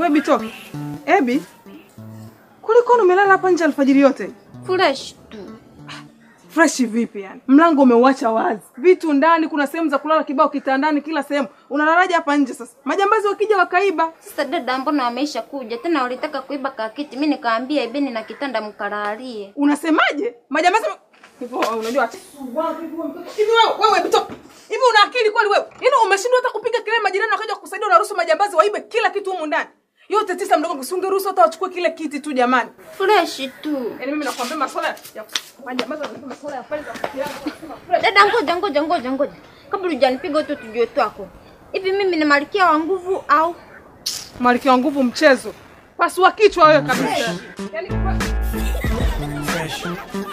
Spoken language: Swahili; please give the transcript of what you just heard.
Wewe Bitoke. Ebi. Kulikoni umelala hapa nje alfajiri yote? Fresh tu. Fresh vipi yani? Mlango umeuacha wazi. Vitu ndani, kuna sehemu za kulala kibao kitandani kila sehemu. Unalalaje hapa nje sasa? Majambazi wakija wakaiba. Sasa dada, mbona wameisha kuja tena? Walitaka kuiba kakiti, mi nikaambia ibeni na kitanda mkalalie. Unasemaje? Majambazi hivyo unajua hivi wewe wewe Bitoke. Hivi una akili kweli wewe? Yaani umeshindwa hata kupiga kelele majirani wakaja kukusaidia unaruhusu majambazi waibe kila kitu humu ndani. Yote tisa mdogo usingeruhusu hata wachukue kile kiti tu jamani. Fresh tu. Yaani mimi nakwambia masuala ya majambazi wanasema masuala ya pale za kufikiana wanasema fresh. Dada, ngoja ngoja ngoja ngoja, kabla hujanipiga tu tujue twako. Hivi mimi ni malkia wa nguvu au Malkia wa nguvu mchezo. Pasua kichwa wewe kabisa. Yaani Fresh.